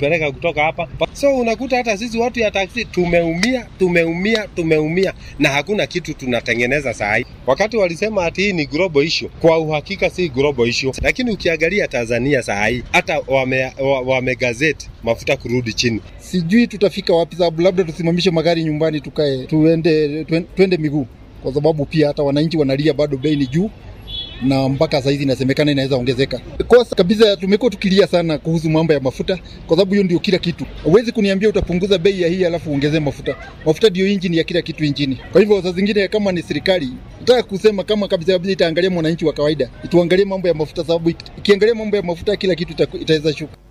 kupeleka kutoka hapa. So unakuta hata sisi watu ya taksi tumeumia, tumeumia, tumeumia na hakuna kitu tunatengeneza saa hii. Wakati walisema ati hii ni global issue, kwa uhakika si global issue, lakini ukiangalia Tanzania saa hii hata wame, wame gazeti mafuta kurudi chini. Sijui tutafika wapi, sababu labda tusimamishe magari nyumbani tukae tuende, tuende miguu, kwa sababu pia hata wananchi wanalia bado bei ni juu na mpaka saa hizi inasemekana inaweza ongezeka. Kosa kabisa, tumekuwa tukilia sana kuhusu mambo ya mafuta, kwa sababu hiyo ndio kila kitu. Huwezi kuniambia utapunguza bei ya hii alafu uongezee mafuta. Mafuta ndio injini ya kila kitu nchini. Kwa hivyo saa zingine kama ni serikali nataka kusema kama kabisa kabisa itaangalia mwananchi wa kawaida, ituangalie mambo ya mafuta, sababu ikiangalia mambo ya mafuta kila kitu itaweza shuka.